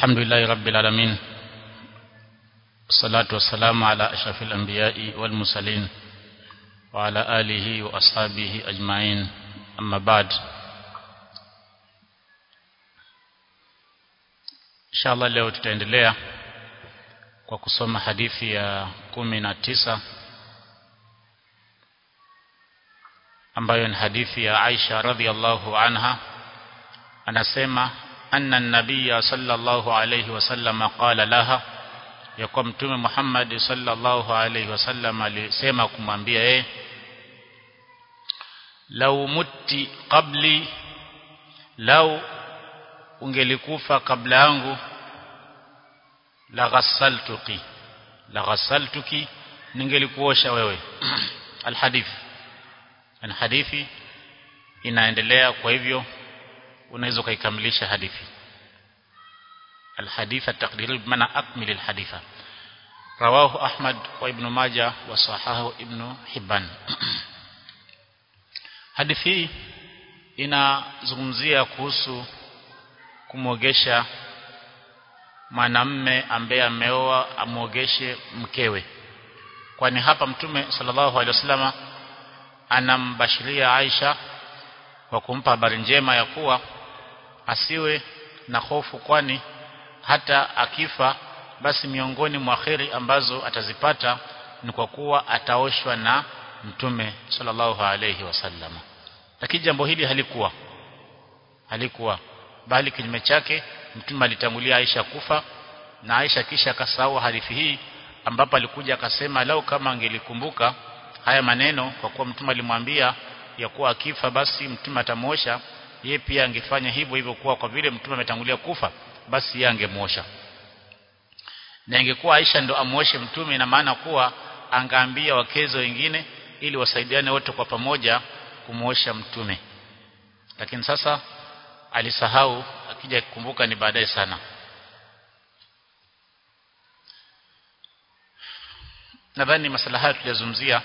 الحمد لله رب العالمين والصلاة والسلام على أشرف الأنبياء والمرسلين وعلى آله وأصحابه أجمعين أما بعد inshallah leo tutaendelea kwa kusoma hadithi ya kumi na tisa ambayo ni hadithi ya Aisha radhiallahu anha anasema anna nabiyya sallallahu alayhi wasallam qala laha ya kwa mtume Muhammad sallallahu alayhi wasallam alisema kumwambia yeye lau mutti qabli lau ungelikufa kabla yangu la ghassaltuki la ghassaltuki ningelikuosha wewe alhadith na hadithi inaendelea kwa hivyo unaweza kaikamilisha hadithi الحديث التقدير بمعنى أكمل الحديث رواه أحمد وابن ماجه وصححه ابن حبان hadithi inazungumzia kuhusu kumwogesha mwanamme ambaye ameoa amwogeshe mkewe kwani hapa mtume sallallahu alaihi wasallama anambashiria Aisha kwa kumpa habari njema ya kuwa asiwe na hofu kwani hata akifa basi miongoni mwa kheri ambazo atazipata ni kwa kuwa ataoshwa na mtume sallallahu alayhi wasallama lakini jambo hili halikuwa halikuwa bali kinyume chake mtume alitangulia Aisha kufa na Aisha kisha akasahau hadithi hii ambapo alikuja akasema lau kama angelikumbuka haya maneno kwa kuwa mtume alimwambia ya kuwa akifa basi mtume atamwosha yeye pia angefanya hivyo hivyo kuwa kwa vile mtume ametangulia kufa basi yeye angemwosha na ingekuwa Aisha ndo amwoshe mtume na maana kuwa angaambia wakezo wengine ili wasaidiane wote kwa pamoja kumwosha mtume lakini sasa alisahau akija kukumbuka ni baadaye sana nadhani masala haya tuliyazungumzia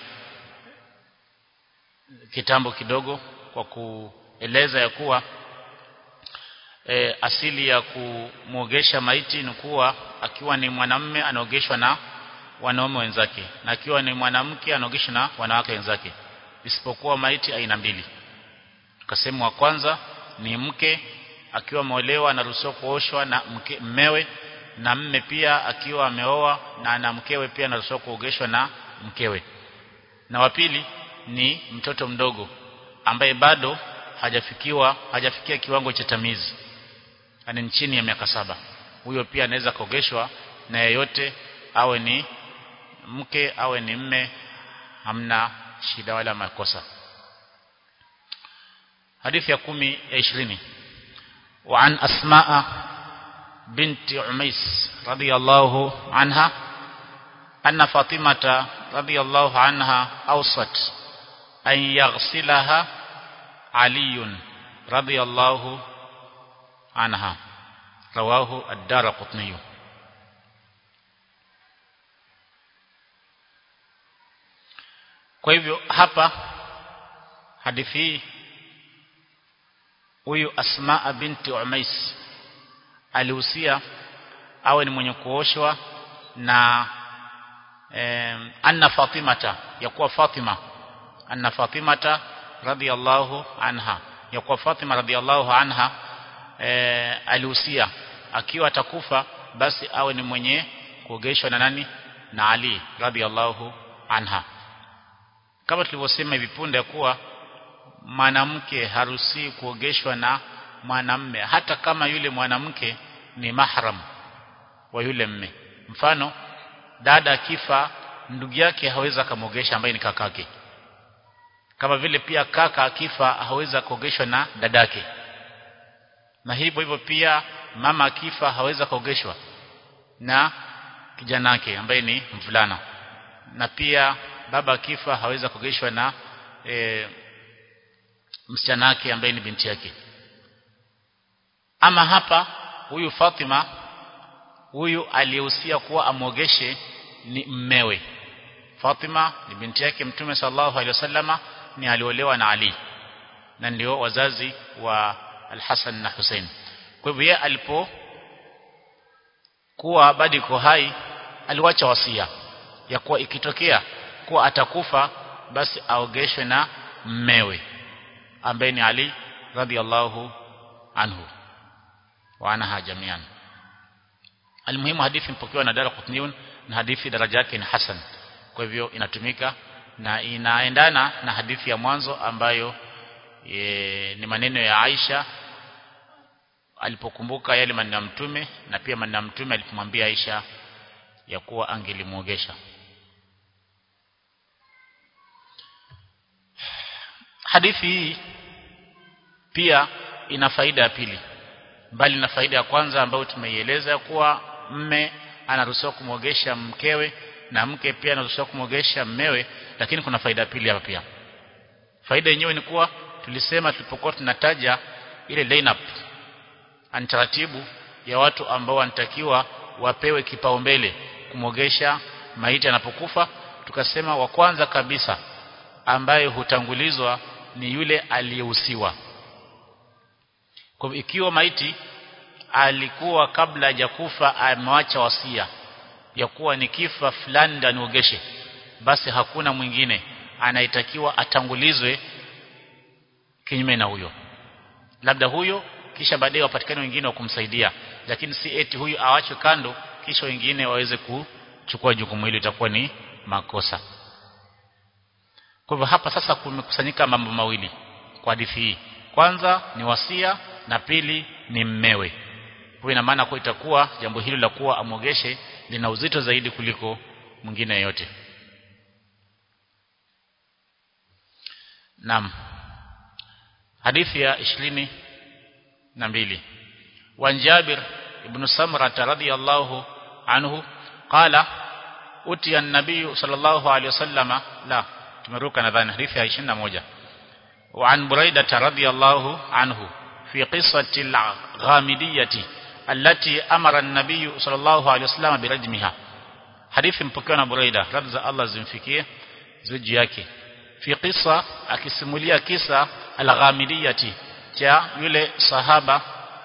kitambo kidogo kwa kueleza ya kuwa e, asili ya kumwogesha maiti ni kuwa akiwa ni mwanamme anaogeshwa na wanaume wenzake na akiwa ni mwanamke anaogeshwa na wanawake wenzake isipokuwa maiti aina mbili tukasema wa kwanza ni mke akiwa ameolewa anaruhusiwa kuoshwa na mke, mmewe na mme pia akiwa ameoa na ana mkewe pia anaruhusiwa kuogeshwa na mkewe na wa pili ni mtoto mdogo ambaye bado hajafikiwa hajafikia kiwango cha tamizi ani chini ya miaka saba huyo pia anaweza kuogeshwa na yeyote awe ni mke awe ni mme hamna shida wala makosa hadithi ya kumi ya ishirini وعن أسماء بنت عميس رضي الله عنها أن فاطمة رضي الله عنها أوصت أن يغسلها علي رضي الله عنها رواه الدار قطني kwa hivyo hapa hadithi hii huyu Asma binti Umais alihusia awe ni mwenye kuoshwa na eh, anna Fatimata ya kuwa Fatima anna Fatimata radhiyallahu anha ya kuwa Fatima radhiyallahu anha eh, alihusia akiwa atakufa basi awe ni mwenye kuogeshwa na nani na Ali radhiyallahu anha kama tulivyosema hivi punde kuwa mwanamke harusi kuogeshwa na mwanamme hata kama yule mwanamke ni mahram wa yule mme mfano dada akifa ndugu yake hawezi kumwogesha ambaye ni kakake kama vile pia kaka akifa hawezi kuogeshwa na dadake na hivyo hivyo pia mama akifa hawezi kuogeshwa na kijanake ambaye ni mvulana na pia baba akifa hawezi kuogeshwa na e, msichana wake ambaye ni binti yake ama hapa huyu Fatima huyu aliyehusia kuwa amwogeshe ni mmewe Fatima ni binti yake mtume sallallahu alaihi wasallama ni aliolewa na Ali na ndio wazazi wa Al-Hasan na Hussein kwa hivyo yeye alipo kuwa bado iko hai aliwacha wasia ya kuwa ikitokea kuwa atakufa basi aogeshwe na mmewe ambaye ni Ali radhiallahu anhu wa anaha jamian almuhimu hadithi mpokewa na Dara Qutniun na hadithi daraja yake ni hasan kwa hivyo inatumika na inaendana na hadithi ya mwanzo ambayo e, ni maneno ya Aisha alipokumbuka yale maneno ya mtume na pia maneno ya mtume alipomwambia Aisha ya kuwa angelimuogesha hadithi hii pia ina faida ya pili mbali na faida ya kwanza ambayo tumeieleza kuwa mme anaruhusiwa kumwogesha mkewe na mke pia anaruhusiwa kumwogesha mmewe lakini kuna faida ya pili hapa pia faida yenyewe ni kuwa tulisema tulipokuwa tunataja ile lineup antaratibu ya watu ambao wanatakiwa wapewe kipaumbele kumwogesha maiti anapokufa tukasema wa kwanza kabisa ambaye hutangulizwa ni yule aliyehusiwa kwa ikiwa maiti alikuwa kabla hajakufa amewacha wasia ya kuwa ni kifa fulani ndio aniogeshe basi hakuna mwingine anayetakiwa atangulizwe kinyume na huyo labda huyo kisha baadaye wapatikane wengine wa kumsaidia lakini si eti huyu awachwe kando kisha wengine waweze kuchukua jukumu hilo itakuwa ni makosa kwa hivyo hapa sasa kumekusanyika mambo mawili kwa hadithi hii kwanza ni wasia na pili ni mmewe kwa ina maana kwa itakuwa jambo hilo la kuwa amwogeshe lina uzito zaidi kuliko mwingine yote Naam hadithi ya ishirini na mbili وعن جابر بن سمرة رضي الله عنه قال أتي النبي صلى الله عليه وسلم لا tumeruka nadhani hadithi ya 21 وعن بريدة رضي الله عنه في قصة الغامدية التي أمر النبي صلى الله عليه وسلم برجمها حديث mpokewa na Buraida radhi za Allah zimfikie zuji yake fi qissa akisimulia kisa al-ghamidiyati cha yule sahaba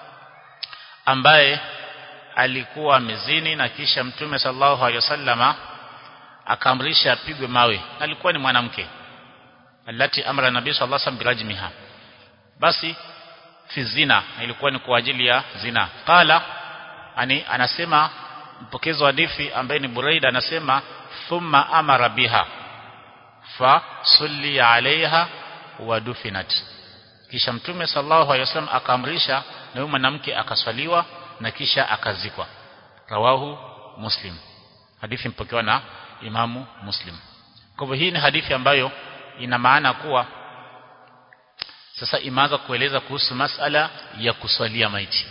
ambaye alikuwa mezini na kisha mtume sallallahu alaihi wasallama akaamrisha apigwe mawe alikuwa ni mwanamke alati amra nabii sallallahu alaihi wasallam birajmiha basi fi zina ilikuwa ni kwa ajili ya zina qala ani anasema mpokezi wa hadithi ambaye ni Buraida anasema thumma amara biha fa sulli alaiha wa dufinat kisha mtume sallallahu alaihi wasallam akaamrisha na huyo mwanamke akaswaliwa na kisha akazikwa rawahu muslim hadithi mpokewa na imamu muslim kwa hivyo hii ni hadithi ambayo ina maana kuwa sasa imeanza kueleza kuhusu masala ya kuswalia maiti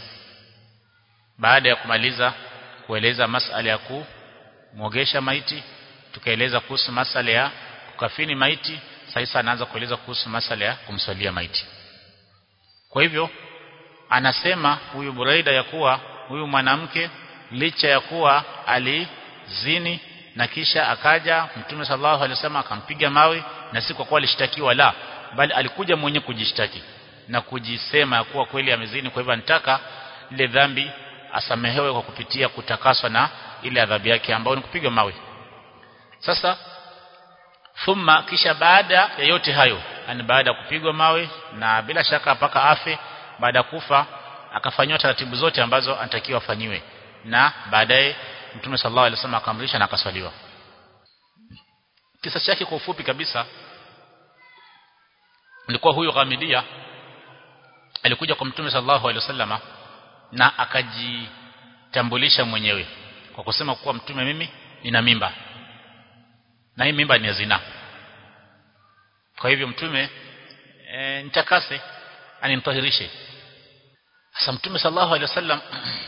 baada ya kumaliza kueleza masala ya kumwogesha maiti tukaeleza kuhusu masala ya kukafini maiti sasa anaanza kueleza kuhusu masala ya kumswalia maiti kwa hivyo anasema huyu Buraida ya kuwa huyu mwanamke licha ya kuwa alizini na kisha akaja Mtume sallallahu alaihi wasallam akampiga mawe na si kwa kuwa alishtakiwa la bali alikuja mwenye kujishtaki na kujisema kuwa kweli amezini kwa hivyo anataka ile dhambi asamehewe kwa kupitia kutakaswa na ile adhabu yake ambayo ni kupiga mawe sasa thumma kisha baada ya yote hayo yani baada ya kupigwa mawe na bila shaka mpaka afe baada ya kufa akafanywa taratibu zote ambazo anatakiwa afanyiwe na baadaye Mtume sallallahu alaihi wasallam akamrisha na akaswaliwa kisa chake kwa ufupi kabisa ilikuwa huyo Ghamidia alikuja kwa Mtume sallallahu alaihi wasallam na akajitambulisha mwenyewe kwa kusema kuwa mtume mimi nina mimba na hii mimba ni ya zina kwa hivyo mtume e, nitakase animtahirishe sasa mtume sallallahu alaihi wasallam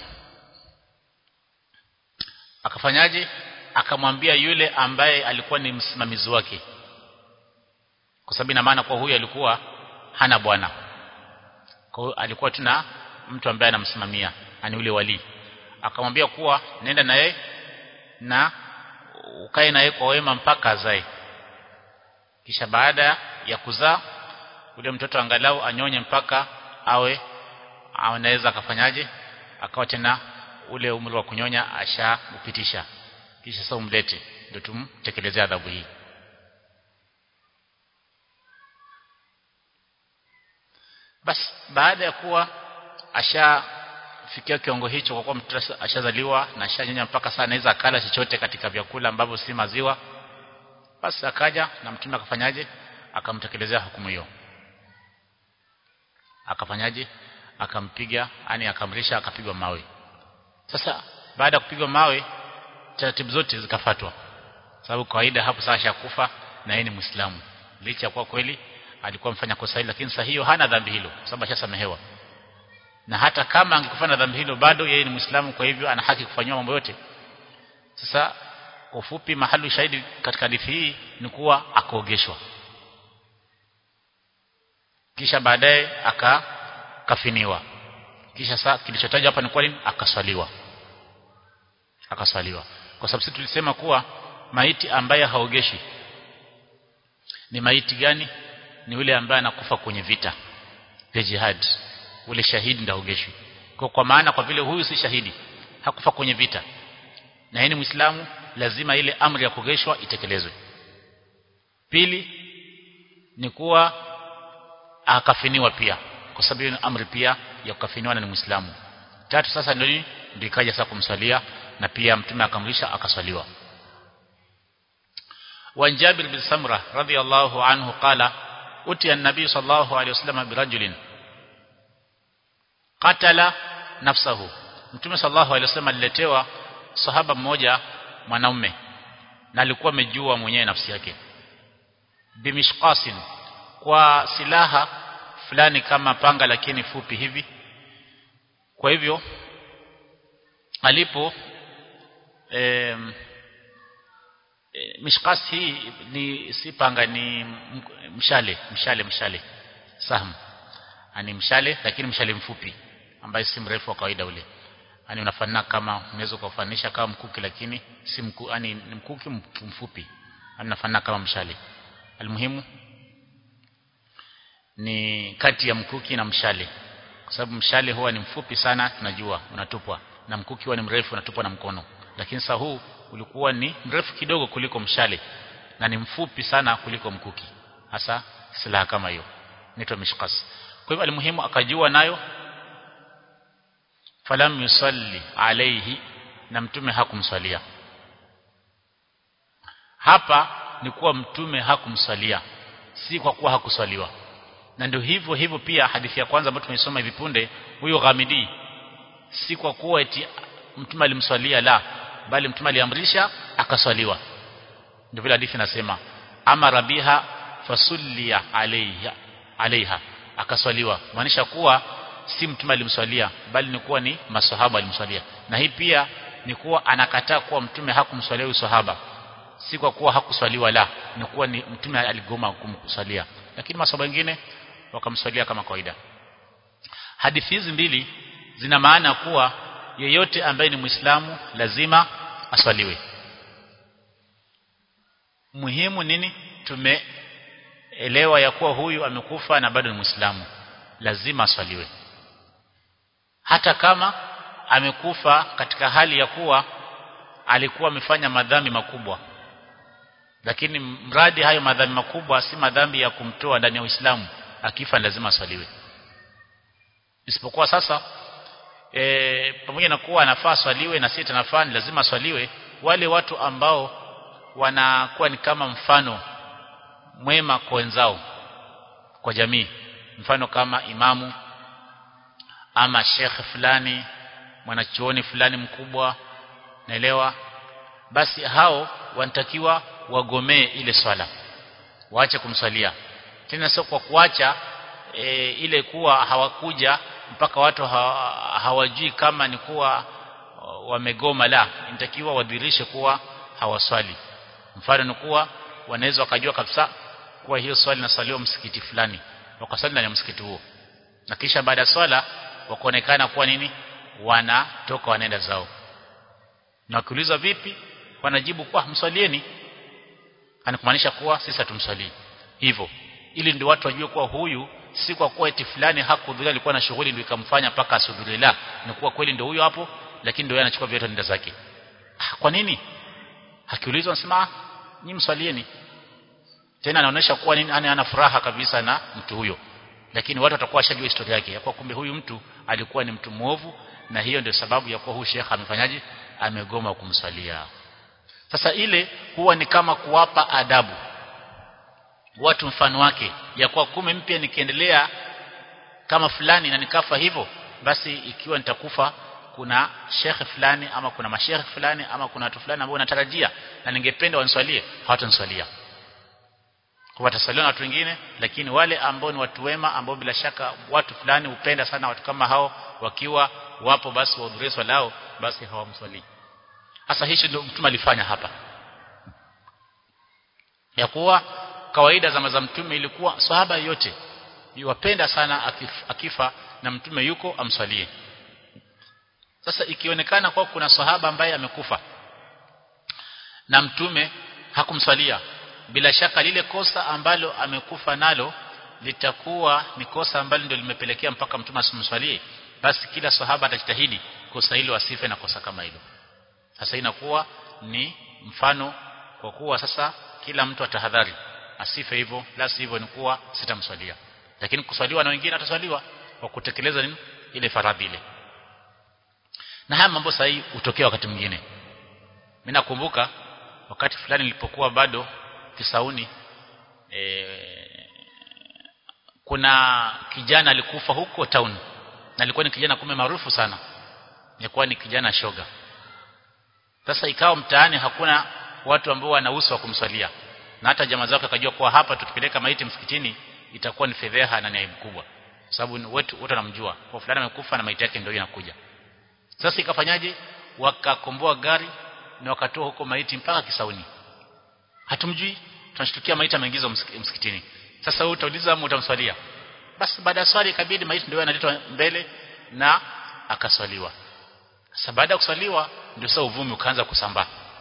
akafanyaje akamwambia yule ambaye alikuwa ni msimamizi wake kwa sababu ina maana kwa huyu alikuwa hana bwana kwa hiyo alikuwa tuna mtu ambaye anamsimamia ani yule wali akamwambia kuwa nenda na yeye na ukae na yeye kwa wema mpaka azae kisha baada ya kuzaa yule mtoto angalau anyonye mpaka awe anaweza akafanyaje akawa tena ule umri wa kunyonya ashaupitisha kisha sasa umlete ndio tumtekelezea adhabu hii basi baada ya kuwa ashafikia kiwango hicho kwa kuwa mtoto ashazaliwa na ashanyonya mpaka saa anaweza akala chochote katika vyakula ambavyo si maziwa basi akaja na mtume akafanyaje akamtekelezea hukumu hiyo akafanyaje akampiga yani akamrisha akapigwa mawe sasa baada ya kupigwa mawe taratibu zote zikafatwa sababu kawaida hapo sasa shakufa na yeye ni muislamu licha kwa kweli alikuwa mfanya kosa hili lakini sasa hiyo hana dhambi hilo sababu ashasamehewa na hata kama angekufanya dhambi hilo bado yeye ni muislamu kwa hivyo ana haki kufanywa mambo yote sasa kwa ufupi mahali shahidi katika hadithi hii ni kuwa akaogeshwa kisha baadaye akakafiniwa kisha saa kilichotajwa hapa ni kwa nini akaswaliwa akaswaliwa kwa sababu sisi tulisema kuwa maiti ambaye haogeshi ni maiti gani ni yule ambaye anakufa kwenye vita vya jihad ule shahidi ndaogeshwi kwa kwa maana kwa vile huyu si shahidi hakufa kwenye vita na yeye ni muislamu lazima ile amri ya kuogeshwa itekelezwe pili ni kuwa akafiniwa pia kwa sababu hiyo amri pia ya kukafiniwa na ni muislamu tatu sasa ndio ndio ikaja sasa kumswalia na pia mtume akamrisha akaswaliwa وعن جابر بن سمرة رضي الله عنه قال أتي النبي صلى الله عليه وسلم برجل قتل نفسه Mtume sallallahu alaihi wasallam aliletewa sahaba mmoja mwanaume na alikuwa amejua mwenyewe nafsi yake bimishqasin kwa silaha fulani kama panga lakini fupi hivi kwa hivyo alipo eh, mishkas hii ni si panga ni mshale mshale mshale sahm ani mshale lakini mshale mfupi ambaye si mrefu wa kawaida ule ani unafanana kama unaweza kufanisha kama mkuki lakini si mku ani ni mkuki mfupi ani unafanana kama mshale almuhimu ni kati ya mkuki na mshale kwa sababu mshale huwa ni mfupi sana tunajua unatupwa na mkuki huwa ni mrefu unatupwa na mkono lakini sasa huu ulikuwa ni mrefu kidogo kuliko mshale na ni mfupi sana kuliko mkuki hasa silaha kama hiyo inaitwa mishkas kwa hivyo alimuhimu akajua nayo falam yusalli alayhi na mtume hakumswalia hapa ni kuwa mtume hakumswalia si kwa kuwa hakuswaliwa na ndio hivyo hivyo pia hadithi ya kwanza ambayo tumeisoma hivi punde huyo ghamidi si kwa kuwa eti mtume alimswalia la bali mtume aliamrisha akaswaliwa ndio vile hadithi inasema amara biha fasullia alayha alaiha akaswaliwa maanisha kuwa si mtume alimswalia bali ni kuwa ni maswahaba alimswalia na hii pia ni kuwa anakataa kuwa mtume hakumswalia huyo sahaba si kwa kuwa hakuswaliwa la ni kuwa ni mtume aligoma kumswalia lakini maswahaba wengine wakamswalia kama kawaida hadithi hizi mbili zina maana kuwa yeyote ambaye ni muislamu lazima aswaliwe muhimu nini tumeelewa ya kuwa huyu amekufa na bado ni muislamu lazima aswaliwe hata kama amekufa katika hali ya kuwa alikuwa amefanya madhambi makubwa lakini mradi hayo madhambi makubwa si madhambi ya kumtoa ndani ya Uislamu akifa lazima aswaliwe isipokuwa sasa e, pamoja na kuwa anafaa swaliwe na si tanafaa ni lazima swaliwe wale watu ambao wanakuwa ni kama mfano mwema kwa wenzao kwa jamii mfano kama imamu ama shekhe fulani mwanachuoni fulani mkubwa naelewa basi hao wanatakiwa wagomee ile swala waache kumswalia tena sio kwa kuacha e, ile kuwa hawakuja mpaka watu hawa, hawajui kama ni kuwa wamegoma la inatakiwa wadhirishe kuwa hawaswali mfano ni kuwa wanaweza wakajua kabisa kuwa hiyo swali naswaliwa msikiti fulani wakaswali ndani ya msikiti huo na kisha baada ya swala wakaonekana kuwa nini wanatoka wanaenda zao na wakiulizwa vipi wanajibu kwa mswalieni anakumaanisha kuwa sisi hatumswalii hivyo ili ndio watu wajue kuwa huyu si kwa kuwa eti fulani hakuhudhuria alikuwa na shughuli ndio ikamfanya mpaka asihudhurie la ni kuwa kweli ndio huyo hapo lakini ndio yeye anachukua vyote nenda zake ah, kwa nini akiulizwa anasema ni mswalieni tena anaonesha kuwa nini ana, ana furaha kabisa na mtu huyo lakini watu watakuwa washajua historia yake ya kuwa kumbe huyu mtu alikuwa ni mtu mwovu na hiyo ndio sababu ya kuwa huyu shekha amefanyaje amegoma kumswalia sasa ile huwa ni kama kuwapa adabu watu mfano wake ya kuwa kume mpya nikiendelea kama fulani na nikafa hivyo basi ikiwa nitakufa kuna shekhe fulani ama kuna mashekhe fulani ama kuna watu fulani ambao natarajia na ningependa waniswalie hawataniswalia kwa wataswaliwa na watu wengine lakini wale ambao ni watu wema ambao bila shaka watu fulani hupenda sana watu kama hao wakiwa wapo basi wahudhurie swala lao basi hawamswalii hasa hicho ndio mtume alifanya hapa ya kuwa kawaida zama za mtume ilikuwa sahaba yote yuwapenda sana akifa, akifa na mtume yuko amswalie sasa ikionekana kwa kuna sahaba ambaye amekufa na mtume hakumswalia bila shaka lile kosa ambalo amekufa nalo litakuwa ni kosa ambalo ndio limepelekea mpaka mtume asimswalie basi kila sahaba atajitahidi kosa hilo asife na kosa kama hilo sasa inakuwa ni mfano kwa kuwa sasa kila mtu atahadhari asife hivyo la sivyo ni kuwa sitamswalia lakini kuswaliwa na wengine ataswaliwa kwa kutekeleza nini ile faradhi ile na haya mambo sahihi hutokea wakati mwingine mimi nakumbuka wakati fulani nilipokuwa bado Kisauni e, kuna kijana alikufa huko town na alikuwa ni kijana kume maarufu sana alikuwa ni kijana shoga sasa ikawa mtaani hakuna watu ambao wana uso wa kumswalia na hata jamaa zake akajua kuwa hapa tukipeleka maiti msikitini itakuwa ni fedheha na ni aibu kubwa sababu wetu wote wanamjua kwa fulani amekufa na maiti yake ndio inakuja sasa ikafanyaje wakakomboa gari na wakatoa huko maiti mpaka Kisauni hatumjui tunashtukia maiti ameingizwa msikitini sasa wewe utauliza ama utamswalia basi baada ya swali ikabidi maiti ndio analetwa mbele na akaswaliwa sasa baada ya kuswaliwa ndio sasa uvumi ukaanza kusambaa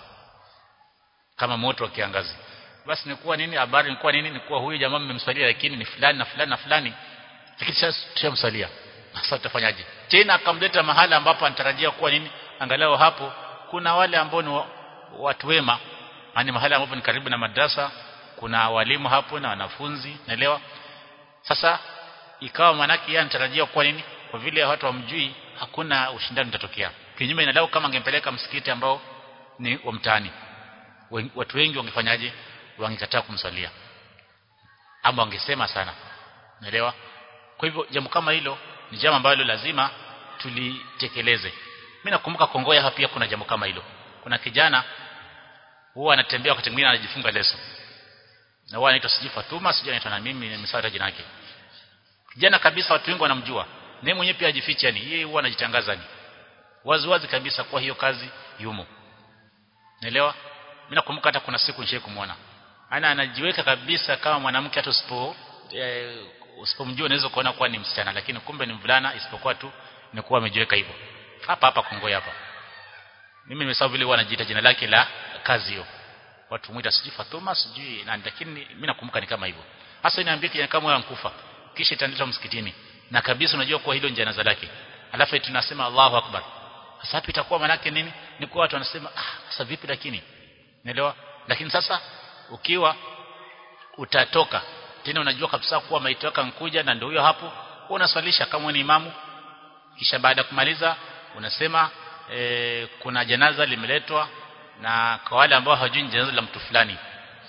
kama moto wa kiangazi basi ni kuwa nini habari ni kuwa nini ni kuwa huyu jamaa mmemswalia lakini ni fulani na fulani na fulani lakini sasa tushamswalia sasa tutafanyaje tena akamleta mahala ambapo anatarajia kuwa nini angalau hapo kuna wale ambao ni watu wema yani mahala ambapo ni karibu na madrasa kuna walimu hapo na wanafunzi naelewa sasa ikawa manaki yeye anatarajia kuwa nini kwa vile watu wamjui hakuna ushindani utatokea kinyume na lao kama angempeleka msikiti ambao ni wa mtaani watu wengi wangefanyaje wangekataa kumswalia ama wangesema sana naelewa kwa hivyo jambo kama hilo ni jambo ambalo lazima tulitekeleze mimi nakumbuka Kongoya hapa pia kuna jambo kama hilo kuna kijana huwa anatembea wakati mwingine anajifunga leso na huwa anaitwa siji Fatuma siji anaitwa na mimi nimesahau jina lake kijana kabisa watu wengi wanamjua naye mwenyewe pia ajificha ni yeye huwa anajitangaza ni wazi wazi kabisa kwa hiyo kazi yumo naelewa mimi nakumbuka hata kuna siku nishe kumwona ana anajiweka kabisa kama mwanamke hata usipo e, usipomjua unaweza kuona kuwa ni msichana lakini kumbe ni mvulana isipokuwa tu ni kuwa amejiweka hivyo hapa hapa Kongo hapa mimi nimesahau vile huwa anajiita jina lake la kazi hiyo watu muita sijui Fatuma sijui na lakini mimi nakumbuka ni kama hivyo hasa inaambia kijana kama wewe ankufa kisha italetwa msikitini na kabisa unajua kuwa hilo ni janaza lake alafu tunasema Allahu Akbar sasa hapo itakuwa manake nini ni kwa watu wanasema ah sasa vipi lakini Unaelewa? Lakini sasa ukiwa utatoka tena unajua kabisa kuwa maiti yako nkuja na ndio huyo hapo unaswalisha kama ni imamu kisha baada ya kumaliza unasema e, kuna janaza limeletwa na kwa wale ambao hawajui janaza la mtu fulani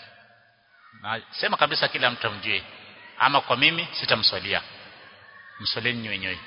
na sema kabisa kila mtu amjue ama kwa mimi sitamswalia mswaleni wenyewe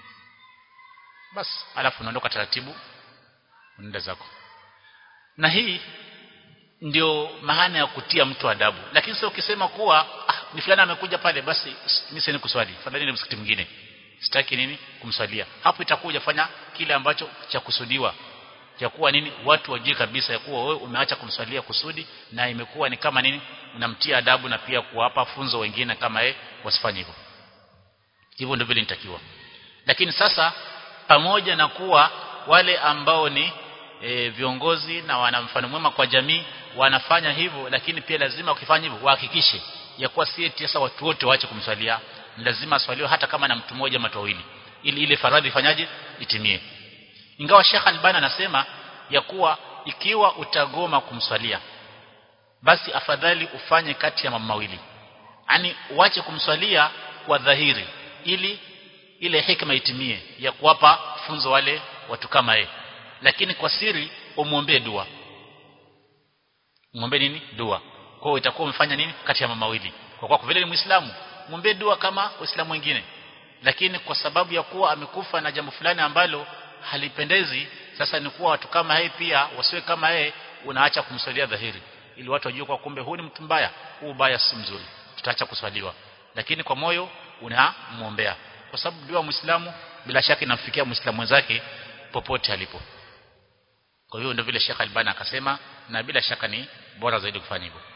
basi alafu unaondoka taratibu unaenda zako na hii ndio maana ya kutia mtu adabu lakini sio ukisema kuwa ah, ni fulani amekuja pale basi mimi sina kuswali fadhali ni msikiti mwingine sitaki nini kumswalia hapo itakuja fanya kile ambacho cha kusudiwa cha kuwa nini watu wajue kabisa ya kuwa wewe umeacha kumswalia kusudi na imekuwa ni kama nini unamtia adabu na pia kuwapa funzo wengine kama yeye wasifanye hivyo hivyo ndio vile nitakiwa lakini sasa pamoja na kuwa wale ambao ni e, viongozi na wana mfano mwema kwa jamii wanafanya hivyo lakini pia lazima ukifanya hivyo wahakikishe ya kuwa si eti sasa watu wote waache kumswalia lazima aswaliwe hata kama na mtu mmoja mtu wawili ili ile faradhi ifanyaje itimie ingawa Sheikh Albani anasema ya kuwa ikiwa utagoma kumswalia basi afadhali ufanye kati ya mambo mawili yani uache kumswalia kwa dhahiri ili ile hikma itimie ya kuwapa funzo wale watu kama yeye lakini kwa siri umwombee dua muombe nini dua kwa hiyo itakuwa umefanya nini kati ya mambo mawili kwa kuwa vile ni muislamu muombe dua kama waislamu wengine lakini kwa sababu ya kuwa amekufa na jambo fulani ambalo halipendezi sasa ni kuwa watu kama yeye pia wasiwe kama yeye unaacha kumswalia dhahiri ili watu wajue kwa kumbe huyu ni mtu mbaya huu baya si mzuri tutaacha kuswaliwa lakini kwa moyo unamuombea kwa sababu dua muislamu bila shaka inamfikia muislamu mwenzake popote alipo kwa hiyo ndio vile Sheikh Albani akasema na bila shaka ni bora zaidi kufanya hivyo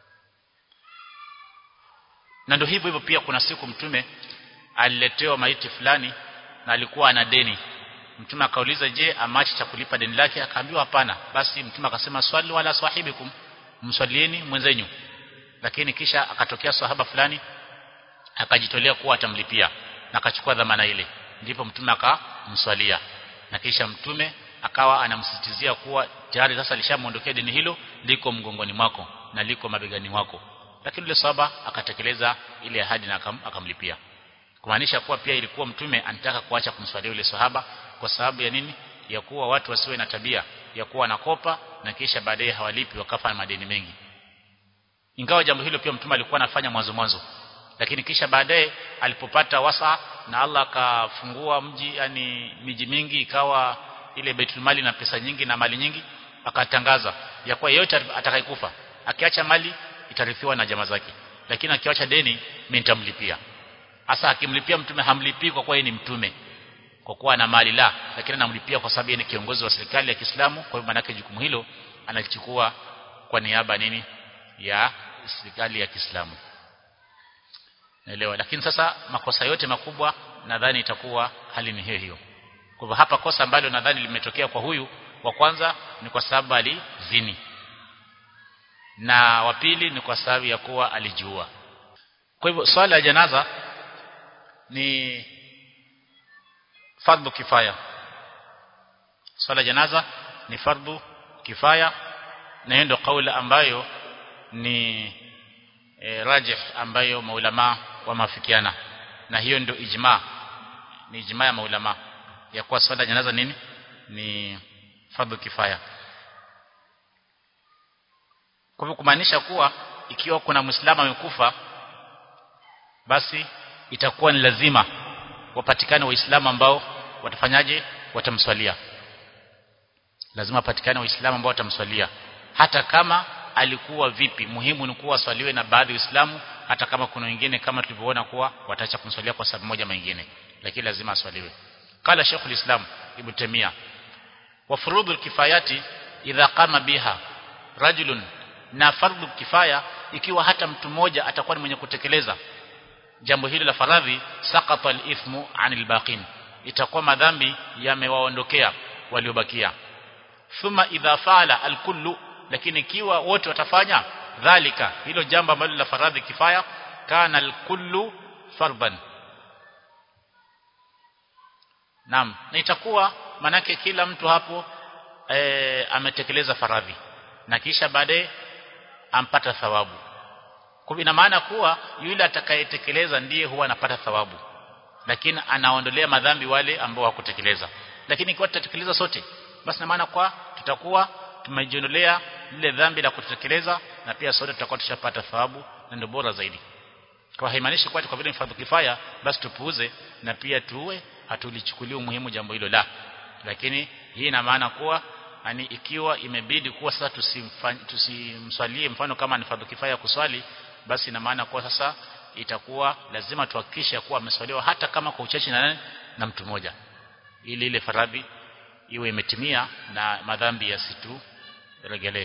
na ndio hivyo hivyo pia kuna siku mtume aliletewa maiti fulani na alikuwa ana deni mtume akauliza je amachi cha kulipa deni lake akaambiwa hapana basi mtume akasema swali wala swahibikum mswalieni mwenzenyu lakini kisha akatokea sahaba fulani akajitolea kuwa atamlipia na akachukua dhamana ile ndipo mtume akamswalia na kisha mtume akawa anamsisitizia kuwa tayari sasa alishamuondokea deni hilo liko mgongoni mwako na liko mabegani mwako lakini yule sahaba akatekeleza ile ahadi na akam, akamlipia kumaanisha kuwa pia ilikuwa mtume anataka kuacha kumswalia yule sahaba kwa sababu ya nini ya kuwa watu wasiwe na tabia ya kuwa wanakopa na kisha baadaye hawalipi wakafa na madeni mengi ingawa jambo hilo pia mtume alikuwa anafanya mwanzo mwanzo lakini kisha baadaye alipopata wasa na Allah akafungua mji yani miji mingi ikawa ile Baitul Mali na pesa nyingi na mali nyingi akatangaza ya kuwa yeyote atakayekufa akiacha mali itarithiwa na jamaa zake lakini akiacha deni mimi nitamlipia hasa akimlipia mtume hamlipii kwa kuwa yeye ni mtume kwa kuwa ana mali la lakini anamlipia kwa sababu yeye ni kiongozi wa serikali ya Kiislamu kwa hivyo manake jukumu hilo analichukua kwa niaba nini ya serikali ya Kiislamu naelewa lakini sasa makosa yote makubwa nadhani itakuwa hali ni hiyo hiyo kwa hivyo hapa kosa ambalo nadhani limetokea kwa huyu wa kwanza ni kwa sababu alizini na wa pili ni kwa sababu ya kuwa alijiua kwa hivyo swala ya janaza ni fardhu kifaya swala janaza ni fardhu kifaya na hiyo ndio kauli ambayo ni e, rajih ambayo maulama wameafikiana na hiyo ndio ijma ni ijma ya maulama ya kuwa swala janaza nini ni fardhu kifaya kwa hivyo kumaanisha kuwa ikiwa kuna muislamu amekufa basi itakuwa ni lazima wapatikane waislamu ambao watafanyaje watamswalia lazima wapatikane waislamu ambao watamswalia hata kama alikuwa vipi muhimu ni kuwa swaliwe na baadhi ya waislamu hata kama kuna wengine kama tulivyoona kuwa wataacha kumswalia kwa sababu moja mengine lakini lazima aswaliwe kala Sheikh ulislam Ibn Taymiyyah wa furudul kifayati idha qama biha rajulun na fardhu kifaya ikiwa hata mtu mmoja atakuwa ni mwenye kutekeleza jambo hili la faradhi saqata al-ithmu 'anil baqin itakuwa madhambi yamewaondokea waliobakia thumma idha fa'ala al-kullu lakini ikiwa wote watafanya dhalika hilo jambo ambalo la faradhi kifaya kana al-kullu farban Naam na itakuwa manake kila mtu hapo e, ametekeleza faradhi na kisha baadaye ampata thawabu kwa ina maana kuwa yule atakayetekeleza ndiye huwa anapata thawabu lakini anaondolea madhambi wale ambao hawakutekeleza lakini ikiwa tutatekeleza sote basi na maana kwa tutakuwa tumejiondolea lile dhambi la kutekeleza na pia sote tutakuwa tushapata thawabu na ndio bora zaidi kwa haimaanishi kwa kwa vile mfadhu kifaya basi tupuuze na pia tuwe hatulichukulia umuhimu jambo hilo la lakini hii ina maana kuwa yani ikiwa imebidi kuwa sasa tusimswalie mfano kama ni fardhu kifaya kuswali basi ina maana kuwa sasa itakuwa lazima tuhakikishe kuwa ameswaliwa hata kama kwa uchache na na mtu mmoja ili ile faradhi iwe imetimia na madhambi yasitu regelee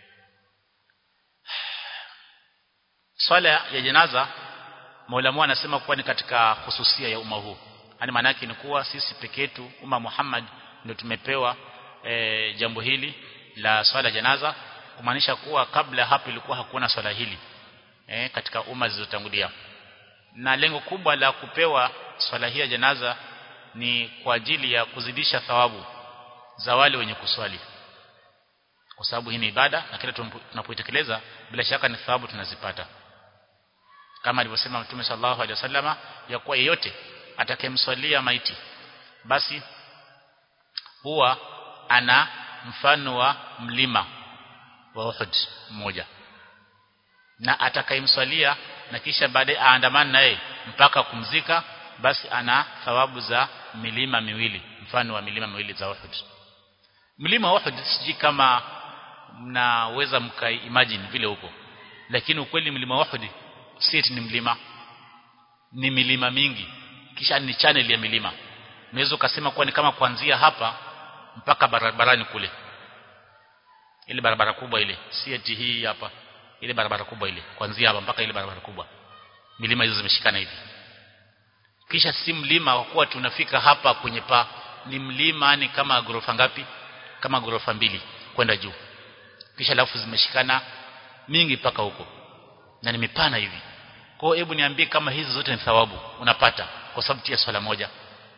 swala ya janaza Maulamu anasema kuwa ni katika hususia ya umma huu yani maana yake ni kuwa sisi peke yetu umma Muhammad ndio tumepewa e, jambo hili la swala janaza kumaanisha kuwa kabla hapo ilikuwa hakuna swala hili e, katika umma zilizotangulia na lengo kubwa la kupewa swala hii ya janaza ni kwa ajili ya kuzidisha thawabu za wale wenye kuswali kwa sababu hii ni ibada na kila tunapoitekeleza bila shaka ni thawabu tunazipata kama alivyosema Mtume sallallahu alaihi wasallama ya kuwa yeyote atakayemswalia maiti basi huwa ana mfano wa mlima wa Uhud mmoja na atakayemswalia na kisha baadaye aandamana naye mpaka kumzika basi ana thawabu za milima miwili mfano wa milima miwili za Uhud mlima wa Uhud siji kama mnaweza mka imagine vile huko lakini ukweli mlima wa Uhud si ni mlima ni milima mingi kisha ni channel ya milima unaweza ukasema kuwa ni kama kuanzia hapa mpaka barabarani kule ile barabara kubwa ile si eti hii hapa ile barabara kubwa ile kuanzia hapa mpaka ile barabara kubwa milima hizo zimeshikana hivi kisha si mlima kwa kuwa tunafika hapa kwenye pa ni mlima ni kama gorofa ngapi kama gorofa mbili kwenda juu kisha alafu zimeshikana mingi mpaka huko na ni mipana hivi kwa hebu niambie kama hizi zote ni thawabu unapata kwa sababu ya swala moja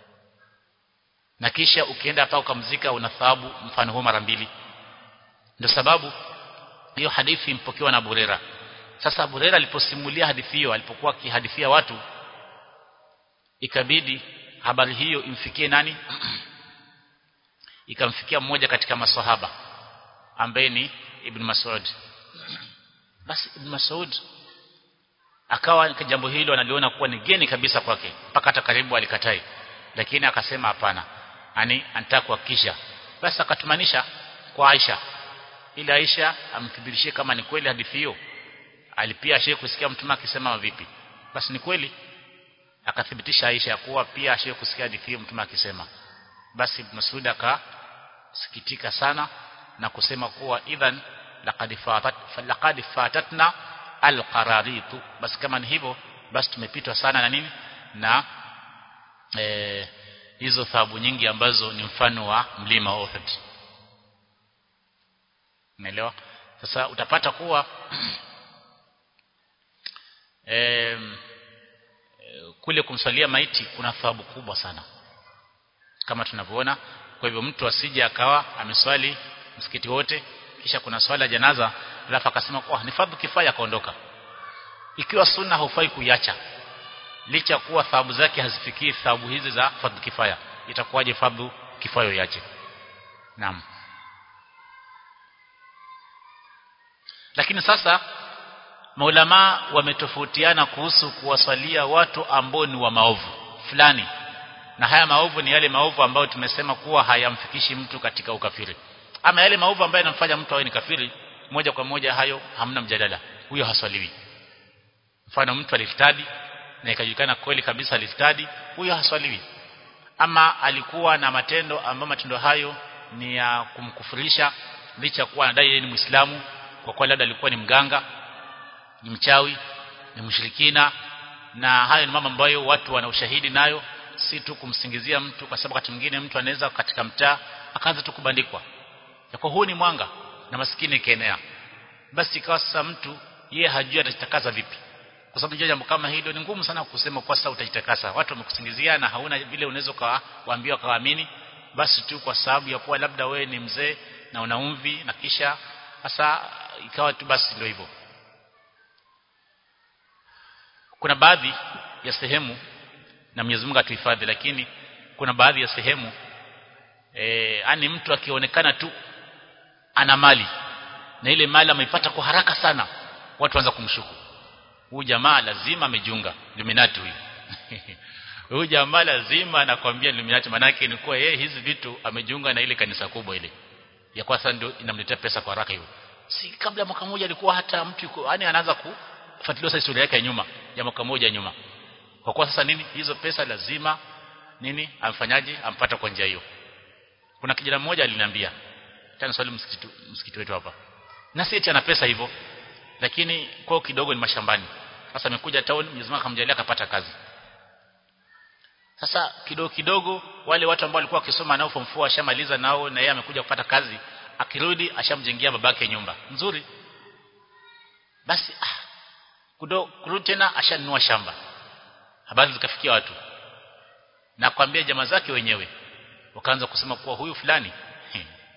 na kisha ukienda hapa ukamzika una thawabu mfano huo mara mbili ndio sababu hiyo hadithi mpokewa na Burera sasa Burera aliposimulia hadithi hiyo alipokuwa akihadithia watu ikabidi habari hiyo imfikie nani ikamfikia mmoja katika maswahaba ambaye ni Ibn Mas'ud basi Ibn Mas'ud akawa jambo hilo analiona kuwa ni geni kabisa kwake mpaka hata karibu alikatai lakini akasema hapana ani anataka kuhakikisha basi akatumanisha kwa Aisha ili Aisha amthibitishie kama ni kweli hadithi hiyo alipia ashe kusikia mtume akisema vipi basi ni kweli akathibitisha Aisha ya kuwa pia ashe kusikia hadithi hiyo mtume akisema basi Masud akasikitika sana na kusema kuwa idhan laqad fatat laqad fatatna alqararitu basi kama ni hivyo basi tumepitwa sana na nini na e, hizo thawabu nyingi ambazo ni mfano wa mlima wa Uhud Umeelewa? Sasa utapata kuwa e, kule kumswalia maiti kuna thawabu kubwa sana kama tunavyoona kwa hivyo mtu asije akawa ameswali msikiti wote kisha kuna swala janaza alafu akasema oh ni fardhu kifaya akaondoka ikiwa sunna haufai kuiacha licha kuwa thawabu zake hazifikii thawabu hizi za fardhu kifaya itakuwaje fardhu kifaya iache naam lakini sasa maulama wametofautiana kuhusu kuwaswalia watu ambao ni wa maovu fulani na haya maovu ni yale maovu ambayo tumesema kuwa hayamfikishi mtu katika ukafiri ama yale maovu ambayo yanamfanya mtu awe ni kafiri moja kwa moja hayo hamna mjadala huyo haswaliwi mfano mtu alistadi na ikajulikana kweli kabisa alistadi huyo haswaliwi ama alikuwa na matendo ambayo matendo hayo ni ya kumkufurisha licha kuwa anadai yeye ni Muislamu kwa kuwa labda alikuwa ni mganga ni mchawi ni mshirikina na hayo ni mambo ambayo watu wana ushahidi nayo si tu kumsingizia mtu kwa sababu wakati mwingine mtu anaweza katika mtaa akaanza tu kubandikwa kwa huu ni mwanga na maskini kaenea basi ikawa sasa mtu yeye hajui atajitakasa vipi kwa sababu jambo kama hilo ni ngumu sana kusema kwa sasa utajitakasa watu wamekusingizia na hauna vile unaweza kuwaambia kawaamini basi tu kwa sababu ya kuwa labda wewe ni mzee na una umvi na kisha sasa ikawa tu basi ndio hivyo kuna baadhi ya sehemu na Mwenyezi Mungu atuhifadhi lakini kuna baadhi ya sehemu eh ani mtu akionekana tu ana mali na ile mali ameipata kwa haraka sana watu waanza kumshuku huyu jamaa lazima amejiunga Illuminati huyu huyu jamaa lazima anakwambia Illuminati manake ni kuwa yeye hizi vitu amejiunga na ile kanisa kubwa ile ya kwa sasa ndio inamletea pesa kwa haraka hiyo si kabla mwaka mmoja alikuwa hata mtu yuko yani anaanza kufuatilia sasa historia yake ya nyuma ya mwaka mmoja nyuma kwa kuwa sasa nini hizo pesa lazima nini amfanyaje ampata kwa njia hiyo kuna kijana mmoja aliniambia tena swali msikiti msikiti wetu hapa na si eti ana pesa hivyo lakini kwao kidogo ni mashambani sasa amekuja town Mwenyezi Mungu akamjalia akapata kazi sasa kidogo kidogo wale watu ambao walikuwa wakisoma nao form 4 ashamaliza nao na yeye amekuja kupata kazi akirudi ashamjengea babake nyumba nzuri basi ah kurudi tena ashanunua shamba habari zikafikia watu na kwambia jamaa zake wenyewe wakaanza kusema kuwa huyu fulani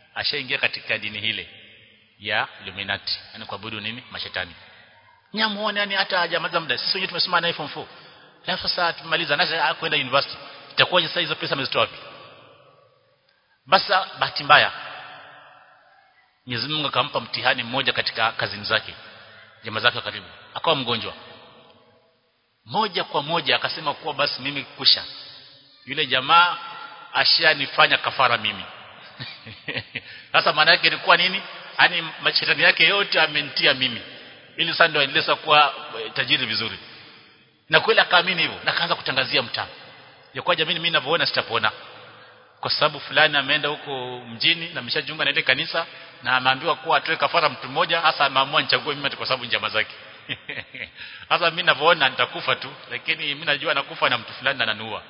ashaingia katika dini hile ya Illuminati yani kuabudu nini mashetani nyamuone yani hata hajamaza muda sisi wenyewe tumesoma na form 4 alafu sasa tumaliza na kwenda university itakuwa sasa hizo pesa amezitoa wapi basa bahati mbaya Mwenyezi Mungu akampa mtihani mmoja katika kazini zake jamaa zake karibu akawa mgonjwa moja kwa moja akasema kuwa basi mimi kusha yule jamaa ashanifanya kafara mimi sasa maana yake ilikuwa nini yani mashetani yake yote amenitia mimi ili sasa ndio aendeleza kuwa tajiri vizuri na kweli akaamini hivyo na kaanza kutangazia mtaa ya kwa jamii mimi ninavyoona sitapona kwa sababu fulani ameenda huko mjini na ameshajiunga na ile kanisa na ameambiwa kuwa atoe kafara mtu mmoja hasa ameamua nichague mimi kwa sababu njama zake sasa mimi ninavyoona nitakufa tu lakini mimi najua nakufa na mtu fulani ananiua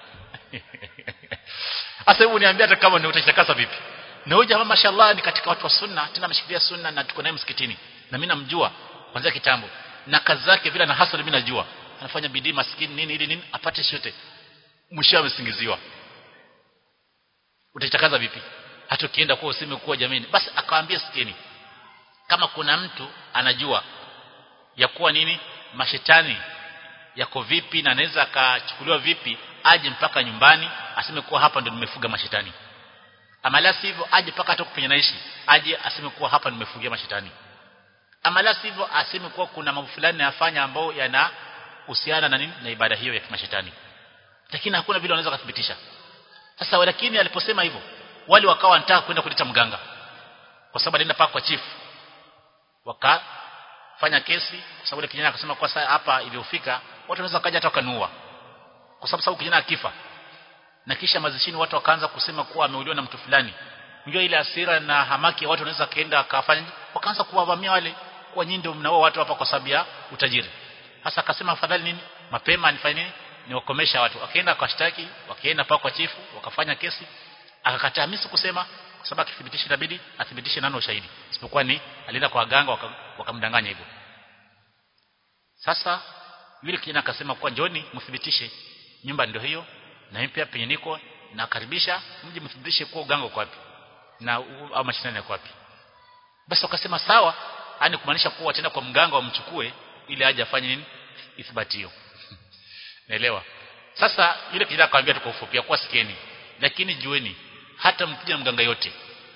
sasa hebu niambia hata kama ni utajitakasa vipi na huyu jamaa mashallah ni katika watu wa sunna tena ameshikilia sunna na tuko naye msikitini na mimi namjua kwanza kitambo na kazi zake vile na hasa mimi najua anafanya bidii maskini nini ili nini apate shote mwisho amesingiziwa utaitakaza vipi hata ukienda kwa useme kuwa jamini basi akawaambia sikeni kama kuna mtu anajua ya kuwa nini mashetani yako vipi na anaweza akachukuliwa vipi aje mpaka nyumbani aseme kuwa hapa ndo nimefuga mashetani ama la sivyo aje mpaka hata kufanya naishi aje aseme kuwa hapa nimefugia mashetani ama la sivyo aseme kuwa kuna mambo fulani nayafanya ambayo yanahusiana na nini na ibada hiyo ya mashetani lakini hakuna vile wanaweza kuthibitisha sasa lakini aliposema hivyo wale wakawa wanataka kwenda kuleta mganga kwa sababu alienda paka kwa chief wakafanya kesi kwa sababu kijana akasema kwa sasa hapa iliyofika watu wanaweza kaja hata wakanua kwa sababu sababu kijana akifa na kisha mazishini watu wakaanza kusema kuwa ameuliwa na mtu fulani unajua ile hasira na hamaki watu wanaweza kaenda akafanya wakaanza kuwavamia wale kwa nyinyi ndio mnaoa watu hapa kwa sababu ya utajiri hasa akasema afadhali nini mapema nifanye nini niwakomesha watu akaenda akashtaki wakaenda paka kwa chifu wakafanya kesi akakataa mimi kusema kwa sababu akithibitisha inabidi athibitishe nani ushahidi isipokuwa ni alienda kwa waganga wakamdanganya hivyo sasa yule kijana akasema kwa njoni mthibitishe nyumba ndio hiyo na mimi pia penye niko nakaribisha mje mthibitishe kwa uganga uko wapi na au mashinani yako wapi basi wakasema sawa yani kumaanisha kuwa tena kwa mganga wamchukue ili aje afanye nini ithibati hiyo naelewa sasa yule kijana akamwambia tu kwa ufupi kwa sikieni lakini jueni hata mkija mganga yote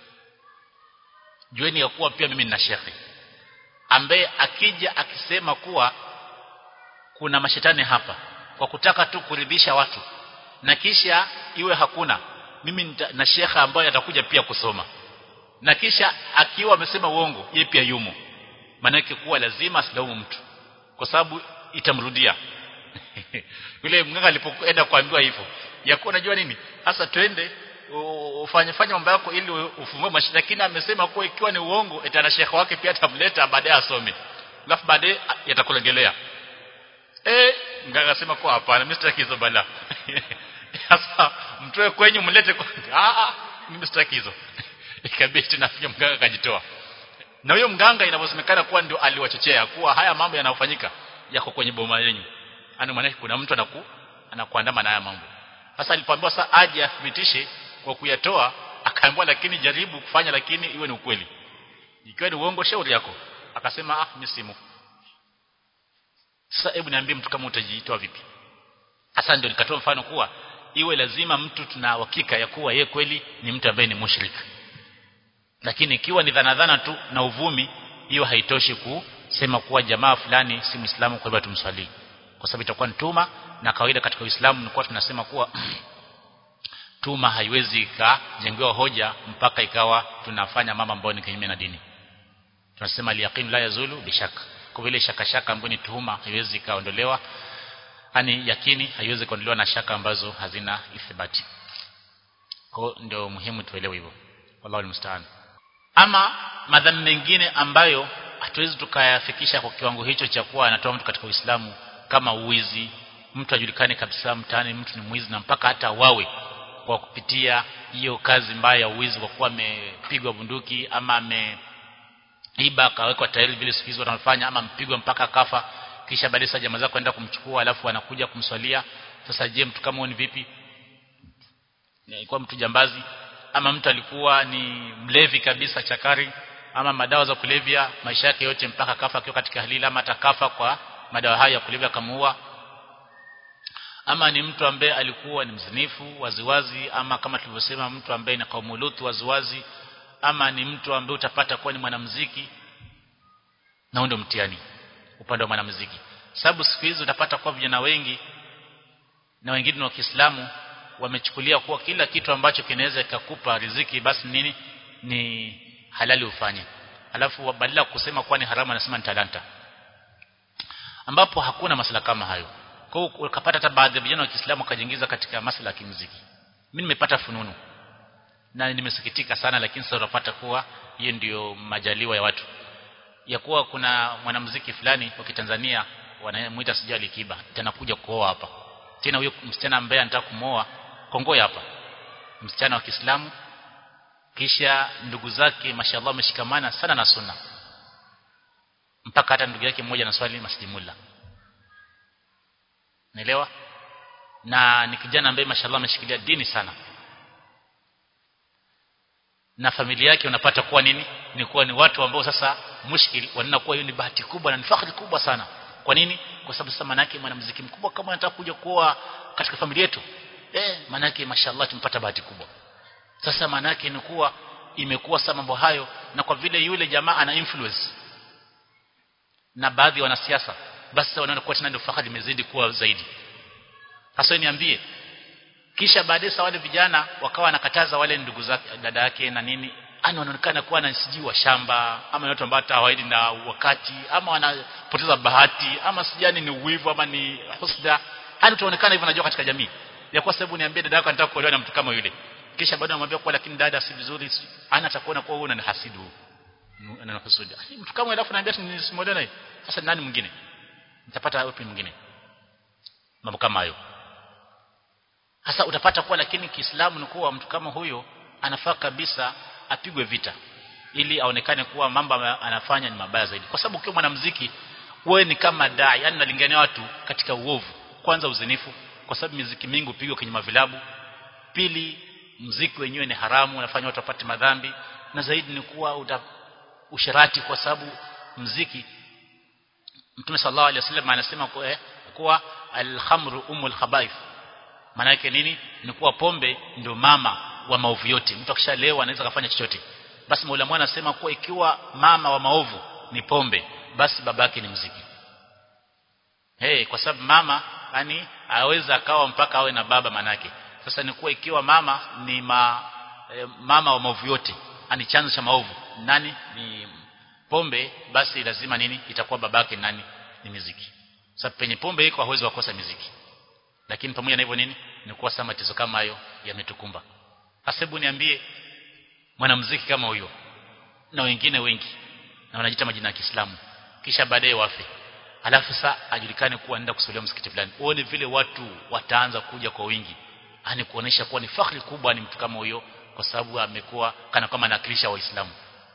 jueni ya kuwa pia mimi nina shekhi ambaye akija akisema kuwa kuna mashetani hapa kwa kutaka tu kuridhisha watu na kisha iwe hakuna mimi na shekha ambaye atakuja pia kusoma na kisha akiwa amesema uongo yeye pia yumo maana kuwa lazima asilaumu mtu kwa sababu itamrudia yule mganga alipoenda kuambiwa hivyo yakuwa unajua nini hasa twende ufanye fanye mambo yako ili ufungue mashine lakini amesema kuwa ikiwa ni uongo etana shekha wake pia atamleta baadaye asome alafu baadaye yatakulegelea eh mganga akasema kwa hapana mimi sitaki hizo bala sasa mtoe kwenyu mlete kwa ah ah mimi sitaki hizo ikabidi tunafikia mganga akajitoa na huyo mganga inavyosemekana kuwa ndio aliwachochea kuwa haya mambo yanayofanyika yako kwenye boma yenu ana maana kuna mtu anaku anakuandama na haya mambo sasa alipoambiwa sasa aje athibitishe kwa kuyatoa akaambiwa lakini jaribu kufanya lakini iwe ni ukweli ikiwa ni uongo shauri yako akasema ah mimi simu sasa hebu niambie mtu kama utajitoa vipi hasa ndio nikatoa mfano kuwa iwe lazima mtu tuna uhakika ya kuwa yeye kweli ni mtu ambaye ni mushrik lakini ikiwa ni dhana dhana tu na uvumi hiyo haitoshi kusema kuwa jamaa fulani si muislamu kwa hivyo tumswalii kwa sababu itakuwa ni tuma na kawaida katika Uislamu nilikuwa tunasema kuwa tuma haiwezi ikajengewa hoja mpaka ikawa tunafanya mama ambayo ni kinyume na dini tunasema liyaqin la yazulu bishaka kwa vile shaka shaka ambayo ni tuhuma haiwezi kaondolewa yani yakini haiwezi kuondolewa na shaka ambazo hazina ithibati kwa ndio muhimu tuelewe hivyo wallahu almusta'an ama madhambi mengine ambayo hatuwezi tukayafikisha kwa kiwango hicho cha kuwa anatoa mtu katika Uislamu kama uwizi mtu ajulikane kabisa mtaani mtu ni mwizi na mpaka hata wawe kwa kupitia hiyo kazi mbaya ya uwizi kwa kuwa amepigwa bunduki ama ameiba akawekwa tairi vile siku hizo wanafanya ama mpigwa mpaka kafa kisha baadaye sasa jamaa zako enda kumchukua alafu anakuja kumswalia sasa je mtu kama ni vipi ilikuwa mtu jambazi ama mtu alikuwa ni mlevi kabisa chakari ama madawa za kulevya maisha yake yote mpaka kafa akiwa katika halili ama atakafa kwa madawa haya ya kulevya kamuua ama ni mtu ambaye alikuwa ni mzinifu waziwazi ama kama tulivyosema mtu ambaye ni kaumulutu waziwazi ama ni mtu ambaye utapata kuwa ni mwanamuziki na ndio mtihani upande wa mwanamuziki sababu siku hizi utapata kuwa vijana wengi na wengine wa Kiislamu wamechukulia kuwa kila kitu ambacho kinaweza kikakupa riziki basi nini ni halali ufanye alafu badala kusema kuwa ni haramu anasema ni talanta ambapo hakuna masala kama hayo kwa hiyo ukapata hata baadhi ya vijana wa Kiislamu wakajiingiza katika masala ya kimuziki mimi nimepata fununu na nimesikitika sana lakini sasa unapata kuwa hiyo ndiyo majaliwa ya watu ya kuwa kuna mwanamuziki fulani wa Kitanzania wanamuita sijali kiba tena kuja kuoa hapa tena huyo msichana ambaye anataka kumoa kongoya hapa msichana wa Kiislamu kisha ndugu zake mashallah wameshikamana sana na sunna mpaka hata ndugu yake mmoja anaswali Masjid Mulla Naelewa? Na ni kijana ambaye mashallah ameshikilia dini sana. Na familia yake unapata kuwa nini? Ni kuwa ni watu ambao sasa mushkil wanaona kuwa hiyo ni bahati kubwa na ni fahari kubwa sana. Kwa nini? Kwa sababu sasa manake mwanamuziki mkubwa kama anataka kuja kuoa katika familia yetu. Eh, manake mashallah tumpata bahati kubwa. Sasa manake ni kuwa imekuwa sasa mambo hayo na kwa vile yule jamaa ana influence na baadhi ya wanasiasa basi wanaona kuwa tena ndio fahari imezidi kuwa zaidi hasa niambie kisha baadaye wale vijana wakawa wanakataza wale ndugu zake dada yake na nini ani wanaonekana kuwa na sijui shamba ama watu ambao hawaidi na wakati ama wanapoteza bahati ama sijani ni uwivu ama ni husda hadi tuonekana hivyo najua katika jamii ya kwa sababu niambie dada yako anataka kuolewa na mtu kama yule kisha baadaye anamwambia kwa lakini dada si vizuri ana atakuona kuwa wewe unanihasidu ananahusudu mtu kama alafu naambia nisimwelewe naye sasa nani mwingine nitapata wapi mwingine mambo kama hayo hasa utapata kuwa lakini Kiislamu ni kuwa mtu kama huyo anafaa kabisa apigwe vita ili aonekane kuwa mambo anafanya ni mabaya zaidi kwa sababu ukiwa mwanamuziki wewe ni kama dai yani unalingania watu katika uovu kwanza uzinifu kwa sababu muziki mingi upigwa kwenye mavilabu pili muziki wenyewe ni haramu unafanya watu wapate madhambi na zaidi ni kuwa uta, usharati kwa sababu muziki Mtume sallallahu alaihi wasallam anasema kuwa, eh, kuwa al-khamru umul khabaith. Maana yake nini? Ni kuwa pombe ndio mama wa maovu yote. Mtu akishalewa anaweza kufanya chochote. Basi Maulama anasema kuwa ikiwa mama wa maovu ni pombe, basi babake ni mziki. Hey, kwa sababu mama yani aweza akawa mpaka awe na baba manake. Sasa ni kuwa ikiwa mama ni ma, eh, mama wa maovu yote, ani chanzo cha maovu. Nani? Ni pombe basi lazima nini itakuwa babake nani ni miziki sababu penye pombe iko hawezi wakosa miziki lakini pamoja na hivyo nini ni kuwa sama tatizo kama hayo yametukumba hasebu niambie mwanamuziki kama huyo na wengine wengi na wanajiita majina ya Kiislamu kisha baadaye wafe alafu saa ajulikane kuwa anaenda kusalia msikiti fulani uone vile watu wataanza kuja kwa wingi ani kuonesha kuwa ni fahari kubwa ni mtu kama huyo kwa sababu amekuwa kana kama anakilisha waislamu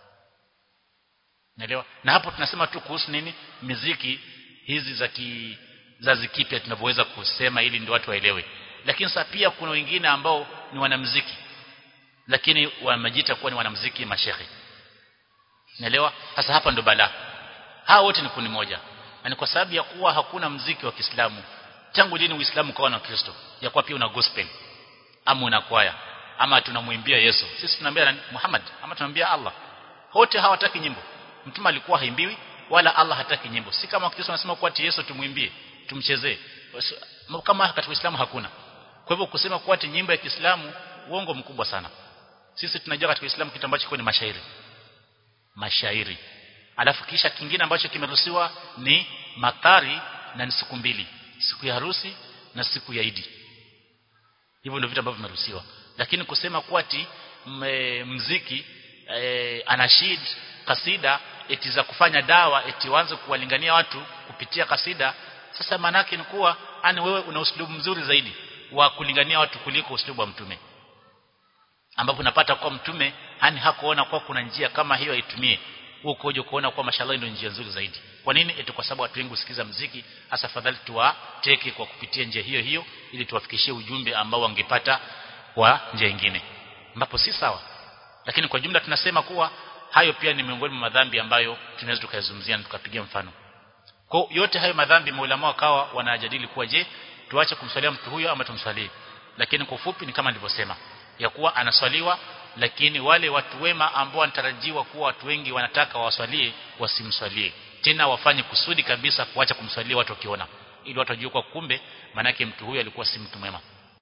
Naelewa? Na hapo tunasema tu kuhusu nini? Miziki hizi za ki za zikipya tunavyoweza kusema ili ndio watu waelewe. Lakini sasa pia kuna wengine ambao ni wanamuziki lakini wamejiita kuwa ni wanamuziki mashehe. Naelewa? Sasa hapa ndo balaa. Hao wote ni kundi moja. Na ni kwa sababu ya kuwa hakuna mziki wa Kiislamu. Tangu lini Uislamu kawa na Kristo? Ya kuwa pia una gospel ama una kwaya ama tunamwimbia Yesu. Sisi tunaambia Muhammad ama tunaambia Allah. Wote hawataki nyimbo mtume alikuwa haimbiwi wala Allah hataki nyimbo si kama Kristo anasema kuwa ati Yesu tumwimbie tumchezee kama katika Uislamu hakuna kwa hivyo kusema kuwa ati nyimbo ya Kiislamu uongo mkubwa sana sisi tunajua katika Uislamu kitu ambacho ni mashairi mashairi alafu kisha kingine ambacho kimeruhusiwa ni matari na ni siku mbili siku ya harusi na siku ya Idi hivyo ndio vitu ambavyo vimeruhusiwa lakini kusema kuwa ati mziki e, anashid kasida eti za kufanya dawa eti waanze kuwalingania watu kupitia kasida sasa manake ni kuwa ani wewe una uslubu mzuri zaidi wa kulingania watu kuliko uslubu wa mtume ambapo unapata kwa mtume hani hakuona kwa kuna njia kama hiyo aitumie huko uje kuona kwa mashallah ndio njia nzuri zaidi kwa nini eti kwa sababu watu wengi usikiza mziki hasa fadhali tuwateke kwa kupitia njia hiyo hiyo ili tuwafikishie ujumbe ambao wangepata kwa njia nyingine ambapo si sawa lakini kwa jumla tunasema kuwa hayo pia ni miongoni mwa madhambi ambayo tunaweza tukayazungumzia na tukapigia mfano kwa yote hayo madhambi maulama wakawa wanajadili kuwa je tuache kumswalia mtu huyo ama tumswalie lakini kwa ufupi ni kama nilivyosema ya kuwa anaswaliwa lakini wale watu wema ambao wanatarajiwa kuwa watu wengi wanataka waswalie wasimswalie tena wafanye kusudi kabisa kuacha kumswalia watu wakiona ili watu wajue kwa kumbe manake mtu huyo alikuwa si mtu mwema